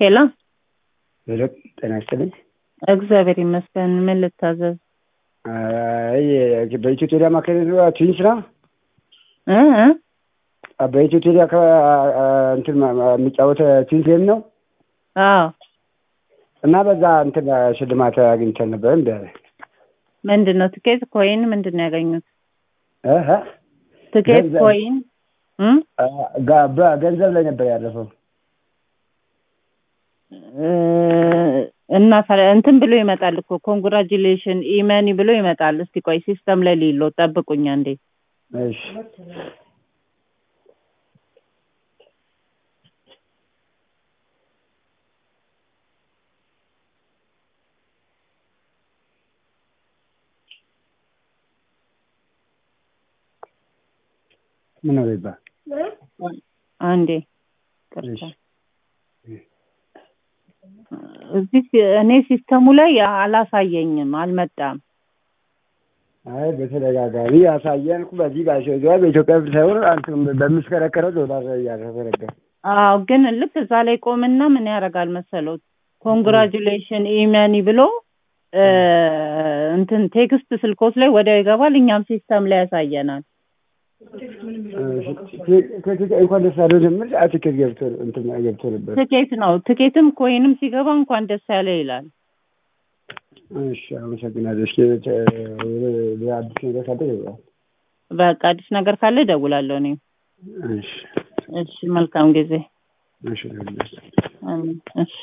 ሄሎ ሄሎ ጤና ይስጥልኝ። እግዚአብሔር ይመስገን። ምን ልታዘዝ? አይ በኢትዮ ቴሌ አማካኝነት ነው ትንሽ ነው እ እ በኢትዮ ቴሌ እንትን የሚጫወተ ትንሽ ጌም ነው አዎ እና በዛ እንትን ሽልማት አግኝተን ነበር እንደ ምንድን ነው ትኬት ኮይን ምንድን ነው ያገኙት? እህ ትኬት ገንዘብ። ኮይን እ ጋ- በገንዘብ ላይ ነበር ያረፈው። እ እና ታዲያ እንትን ብሎ ይመጣል እኮ ኮንግራጁሌሽን ኢመኒ ብሎ ይመጣል። እስቲ ቆይ ሲስተም ላይ ሊሎ ጠብቁኛ እንዴ እሺ ምን ነው ይባል አንዴ እሺ እዚህ ሲ- እኔ ሲስተሙ ላይ አላሳየኝም፣ አልመጣም። አይ በተደጋጋሚ ያሳየን እኮ በዚህ ባሸ በኢትዮጵያ ብር ሳይሆን አንተ በምስከረከረው ዶላር እያረፈ ነበር። አዎ ግን ልክ እዛ ላይ ቆምና ምን ያደርጋል መሰለው ኮንግራጁሌሽን ኢመኒ ብሎ እ እንትን ቴክስት ስልኮት ላይ ወዲያው ይገባል። እኛም ሲስተም ላይ ያሳየናል። እንኳን ደስ አለው ጀምር ትኬት ገብቶ እንትን ገብቶ ነበር። ትኬት ነው ትኬትም ኮይንም ሲገባ እንኳን ደስ ያለ ይላል። እሺ አመሰግናለሁ። እስኪ አዲስ ነገር ካለ ይገባል። በቃ አዲስ ነገር ካለ እደውላለሁ እኔ። እሺ እሺ መልካም ጊዜ። እሺ አሜን። እሺ